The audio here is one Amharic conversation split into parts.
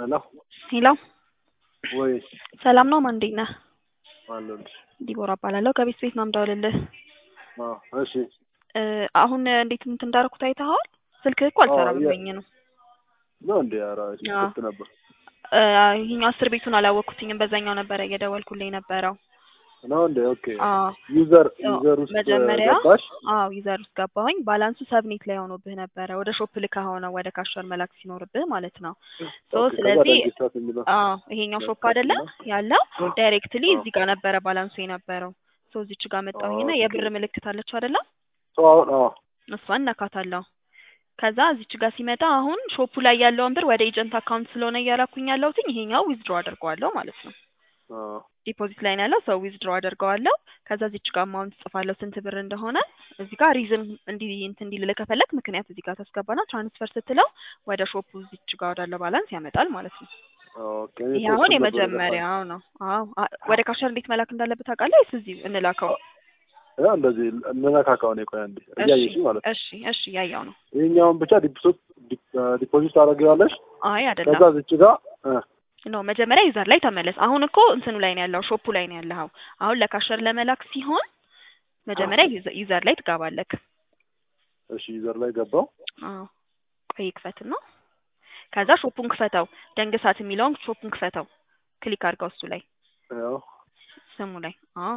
ሄሎ ሄሎ ወይ ሰላም ነው ማን እንዴት ነህ? አለሁልሽ። ዲቦራ እባላለሁ ከቤት ቤት ነው የምደውልልህ። አዎ እሺ እ አሁን እንዴት እንትን እንዳደረኩት አይተኸዋል? ስልክህ እኮ አልሰራ አዎ፣ የ- ብሎኝ ነው። ነው እንዴ? ኧረ እሺ አዎ። ክፍት ነበር እ ይሄኛው አስር ቤቱን አላወቅኩትኝም። በዛኛው ነበረ እየደወልኩልኝ ነበረው። ነው እንዴ? ኦኬ አዎ ዩዘር ኦ፣ ዩዘር ውስጥ መጀመሪያ ገባሽ? አዎ ዩዘር ውስጥ ገባሁኝ። ባላንሱ ሰብኔት ላይ ሆኖብህ ነበረ። ወደ ሾፕ ልከህ ሆነ ወደ ካሸር መላክ ሲኖርብህ ማለት ነው። ሶ ኦኬ ከዛ ስለዚህ ደንግስታት የሚለው አዎ ይሄኛው ሾፕ መጥፋት አይደለ ነው። ያለው ዳይሬክትሊ አዎ እዚህ ጋር ነበረ ባላንሱ የነበረው። ሶ እዚች ጋር መጣሁኝና ኦኬ የብር ምልክት አለች አይደለ? ሰው አሁን አዎ እሷን ነካታለሁ። ከዛ እዚች ጋር ሲመጣ አሁን ሾፑ ላይ ያለውን ብር ወደ ኤጀንት አካውንት ስለሆነ እያላኩኝ ያለሁትኝ ይሄኛው ዊዝድሮ አድርገዋለሁ ማለት ነው። አዎ ዲፖዚት ላይ ነው ያለው ሰው ዊዝድሮ አደርገዋለሁ። ከዛ እዚች ጋር አማውንት ጽፋለሁ ስንት ብር እንደሆነ እዚህ ጋር ሪዝን እንዲ እንትን እንዲልህ ከፈለግ ምክንያት እዚህ ጋር ታስገባና ትራንስፈር ስትለው ወደ ሾፑ እዚች ጋር ወዳለው ባላንስ ያመጣል ማለት ነው። ኦኬ እኔ ይሄ እኮ አሁን እሱን ነበር የገባኝ። የመጀመሪያው ነው። አዎ አ- ወደ ካሸር እንዴት መላክ እንዳለበት ታውቃለህ ወይስ እዚህ እንላከው? ያ እንደዚህ እንነካካው ነው። ቆይ አንዴ እሺ እያየሽ ማለት ነው። እሺ እሺ ያያው ነው። ይሄኛውን ብቻ ዲፖዚት ዲፖዚት ታደርጊዋለሽ። አይ ከዛ አይደለም እዚች ጋር እ ኖ መጀመሪያ ዩዘር ላይ ተመለስ። አሁን እኮ እንትኑ ላይ ነው ያለው ሾፑ ላይ ነው ያለው። አሁን ለካሸር ለመላክ ሲሆን መጀመሪያ ዩዘ- ዩዘር ላይ ትገባለክ። እሺ ዩዘር ላይ ገባው። አዎ ቆይ ክፈትና ከዛ ሾፑን ክፈተው። ደንግሳት የሚለውን ሾፑን ክፈተው። ክሊክ አድርገው እሱ ላይ ያው ስሙ ላይ አዎ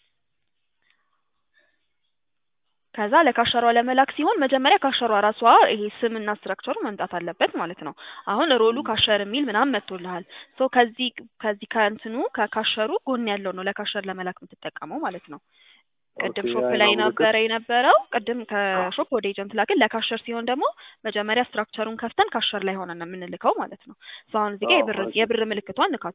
ከዛ ለካሸሯ ለመላክ ሲሆን መጀመሪያ ካሸሯ ራሷ ይሄ ስምና ስትራክቸሩ መምጣት አለበት ማለት ነው። አሁን ሮሉ ካሸር የሚል ምናምን መጥቶልሃል። ሶ ከዚህ ከዚህ ከእንትኑ ከካሸሩ ጎን ያለው ነው ለካሸር ለመላክ የምትጠቀመው ማለት ነው። ቅድም ኦኬ ሾፕ ያ ላይ ነው ምልክት ነበረ የነበረው። ቅድም ከሾፕ ወደ ኤጀንት ላክን። ለካሸር ሲሆን ደግሞ መጀመሪያ ስትራክቸሩን ከፍተን ካሸር ላይ ሆነን ነው የምንልከው ማለት ነው። ሶ አሁን እዚህ ጋር አዎ የብር እሺ የብር ምልክቷን ንካት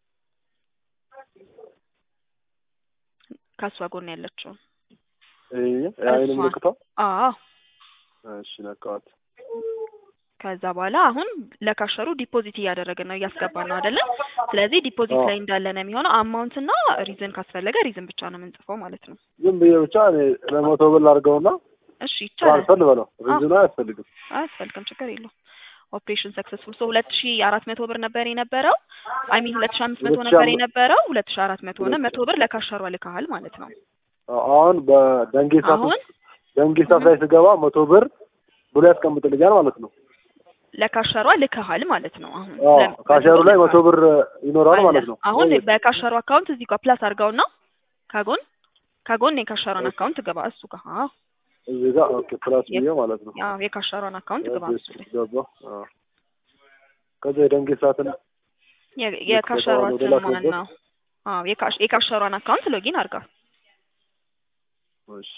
ከሷ ጎን ያለችው ይሄ የአይን እሷን ምልክቷ አዎ እሺ ነካዋት። ከዛ በኋላ አሁን ለካሸሩ ዲፖዚት እያደረግን ነው እያስገባን ነው አይደለም። ስለዚህ ዲፖዚት አዎ ላይ እንዳለ ነው የሚሆነው። አማውንት እና ሪዝን ካስፈለገ ሪዝን ብቻ ነው የምንጽፈው ማለት ነው። ዝም ብዬ ብቻ እኔ ለመቶ ብር አድርገውና እሺ ይቻላል። ትራንስፈር ልበለው። አዎ ሪዝኑ አያስፈልግም። አያስፈልግም፣ ችግር የለውም። ኦፕሬሽን ሰክሰስፉል ሶ ሁለት ሺ አራት መቶ ብር ነበር የነበረው። አይ ሚን ሁለት ሺ አምስት መቶ ሁለት ሺህ ነበር አምስት የነበረው። ሁለት ሺ አራት መቶ ሆነ። ሁለት መቶ ብር ለካሸሯ ልከሃል ማለት ነው። አሁን በደንጌሳት አሁን ውስጥ ደንጌሳት እህ ላይ ስገባ መቶ ብር ብሎ ያስቀምጥልኛል ማለት ነው። ለካሸሯ ልከሃል ማለት ነው። አሁን አዎ ለ- መቶ ካሸሩ ብር ላይ መቶ ልከሃል ብር ይኖራል አለ። ማለት ነው። አሁን ወይ በካሸሯ አካውንት እዚህ ጋር ፕላስ አድርገውና ከጎን ከጎን የካሸሯን ኦኬ አካውንት ግባ እሱ ጋር አዎ እዚህ ጋር ኦኬ ፕላስ የ- ብዬ ማለት ነው። ያው የካሸሯን አካውንት ግባ እዚህ እሱ ውስጥ ላይ ገባ። አዎ ከዛ የደንጌሳትን የ- ልክ የካሸሯ በጣም ወደ ስም ማን ላክበት። ነው? አዎ የካሽ የካሸሯን አካውንት ሎጊን አድርጋ እሺ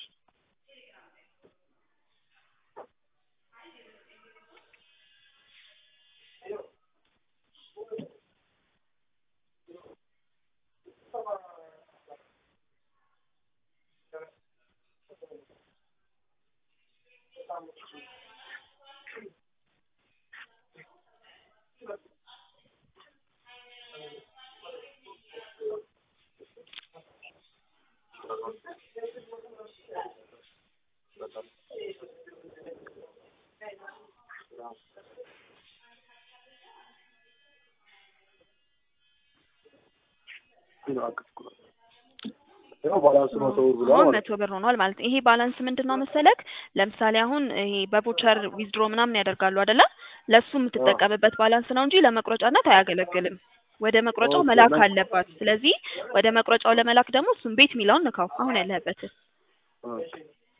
ይሄ ነው አቅፍኩ ነው። ያው ባላንሱ አዎ መቶ ብር ብሏል አሁን ማለት መቶ ብር ሆኗል ማለት ነው። ይሄ ባላንስ ምንድን ነው መሰለክ? ለምሳሌ አሁን ይሄ በቮቸር ዊዝድሮ ምናምን ያደርጋሉ አይደለ? ለሱ ነው። አዎ የምትጠቀምበት ባላንስ ነው እንጂ ለመቁረጫነት አያገለግልም። ወደ መቁረጫው ኦኬ መላክ ነ አለባት። ስለዚህ ወደ መቁረጫው ለመላክ ደግሞ እሱም ቤት የሚለውን ንካው አሁን ያለህበትን። ኦኬ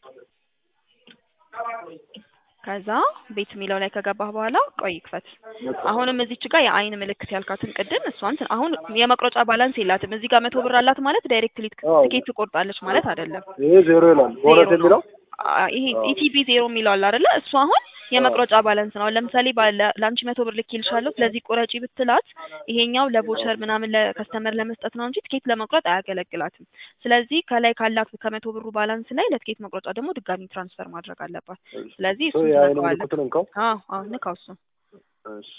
ከዛ ቤት የሚለው ላይ ከገባህ በኋላ ቆይ ክፈት። ነካ አሁንም እዚች ጋር የአይን ምልክት ያልካትን ቅድም እሷን ትን- አሁን የመቁረጫ ባላንስ የላትም። እዚህ ጋር መቶ ብር አላት ማለት ዳይሬክትሊ አዎ ትኬት ትቆርጣለች ማለት አይደለም። ይሄ ዜሮ ይላል ቦነስ ዜሮ ነው። የሚለው አ- ይሄ አዎ ኢቲቢ ዜሮ የሚለው አለ አይደለ? እሱ አሁን አዎ የመቁረጫ ባላንስ ነው። ለምሳሌ ባለ- ለአንቺ መቶ ብር ልኬልሻለሁ ስለዚህ ቁረጪ ብትላት ይሄኛው አዎ ለቮቸር ምናምን ለከስተመር ለመስጠት ነው እንጂ ትኬት ለመቁረጥ አያገለግላትም። ስለዚህ ከላይ ካላት ከመቶ ብሩ ባላንስ ላይ ለትኬት መቁረጫ ደግሞ ድጋሚ ትራንስፈር ማድረግ አለባት። እሺ ስለዚህ ሶ እሱን የአይን ትነካዋለህ። ምልክቱን እንካው። አዎ አዎ ንካው እሱን። እሺ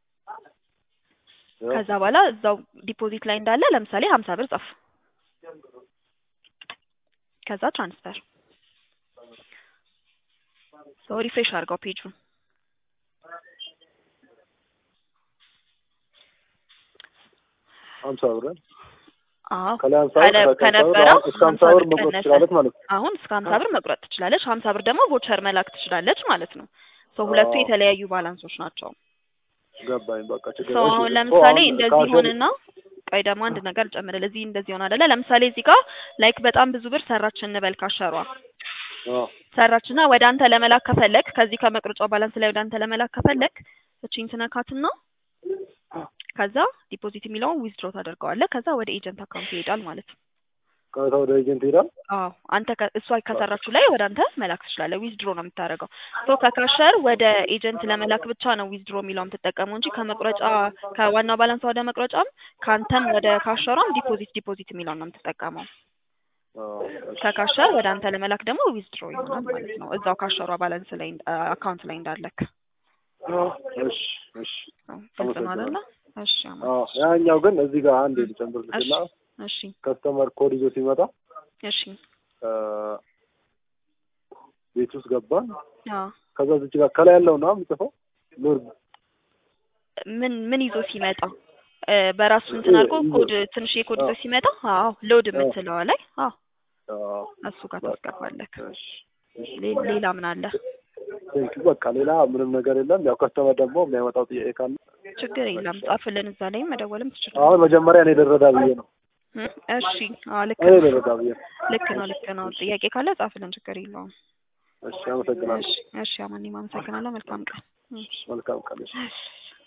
ያው ከዛ በኋላ እዛው ዲፖዚት ላይ እንዳለ ለምሳሌ ሀምሳ ብር ጻፍ። ከዛ ትራንስፈር ሰው ሪፍሬሽ አድርገው ፔጁን ሀምሳ ብር አዎ ከላይ ሀምሳ ብር ከነ- ከታች ሀምሳ ብር ከነበረው አሁን እስከ ሀምሳ ብር መቁረጥ ቀነሰ። ትችላለች ማለት ነው። አሁን እስከ ሀምሳ ብር መቁረጥ ትችላለች። ሀምሳ ብር ደግሞ ቮቸር መላክ ትችላለች ማለት ነው። ሰው ሁለቱ አዎ። የተለያዩ ባላንሶች ናቸው። ገባኝ። በቃ ችግር ሰው እሺ፣ አሁን እኮ ለምሳሌ አሁን እንደዚህ ካሽን- ሆንና ቆይ ደግሞ አንድ ነገር ጨምርል። እዚህ እንደዚህ ሆን አይደለ? ለምሳሌ እዚህ ጋር ላይክ በጣም ብዙ ብር ሰራች እንበል ካሸሯ አዎ ሰራችና ወደ አንተ ለመላክ ከፈለክ ከዚህ ከመቅረጫው ባላንስ ላይ ወደ አንተ ለመላክ ከፈለክ እቺን ትነካትና ከዛ ዲፖዚት የሚለውን ዊዝድሮ ታደርገዋለህ። ከዛ ወደ ኤጀንት አካውንት ይሄዳል ማለት ነው። ከዛ ወደ ኤጀንት ይሄዳል። አዎ አንተ ከ- እሷ ከሰራችሁ ላይ ወደ አንተ መላክ ትችላለህ። ዊዝድሮ ነው የምታደርገው። ሶ ከካሸር ወደ ኤጀንት ለመላክ ብቻ ነው ዊዝድሮ የሚለው የምትጠቀመው እንጂ ከመቁረጫ ከዋናው ባላንስ ወደ መቁረጫም ከአንተም ወደ ካሸሯም ዲፖዚት ዲፖዚት የሚለውን ነው የምትጠቀመው። አዎ፣ እሺ። ከካሸር ወደ አንተ ለመላክ ደግሞ ዊዝድሮ ይሆናል ማለት ነው። እዛው ካሸሯ ባላንስ ላይ እንዳ- አካውንት ላይ እንዳለክ እሺ፣ እሺ። አዎ፣ ግልጽ ነው አይደለ? እሺ አማ- አዎ፣ ያኛው ግን እዚህ ጋር አንድ ልጨምርልሽና እሺ ከስተመር ኮድ ይዞ ሲመጣ እሺ አ፣ ቤት ውስጥ ገባን። አዎ ከዛ እዚህ ጋር ከላይ ያለው ነው የሚጽፈው ሎርድ ምን ምን ይዞ ሲመጣ እ፣ በራሱ እንትን አድርጎ ኮድ ትንሽ የኮድ ይዞ ሲመጣ አዎ ሎድ የምትለዋ ላይ አዎ አዎ፣ እሱ ጋር ታስገባለህ። እሺ፣ እሺ። ሌ- ሌላ ምን አለ? ቴንክ ዩ። በቃ ሌላ ምንም ነገር የለም። ያው ከስተመር ደግሞ የሚያመጣው ጥያቄ ካለ ችግር የለም ጻፍልን፣ እዛ ላይም መደወልም ትችላለህ። አሁን መጀመሪያ እኔ ልረዳ ብዬ ነው። እ፣ እሺ አዎ ልክ እኔ ነው ልረዳ ብዬ ነው። ልክ ነው ልክ ነው። ጥያቄ ካለ ጻፍልን፣ ችግር የለውም። እሺ፣ አመሰግናለሁ። እሺ እሺ አማኒም አመሰግናለሁ። መልካም ቀን። መልካም ቀን። እሺ። እሺ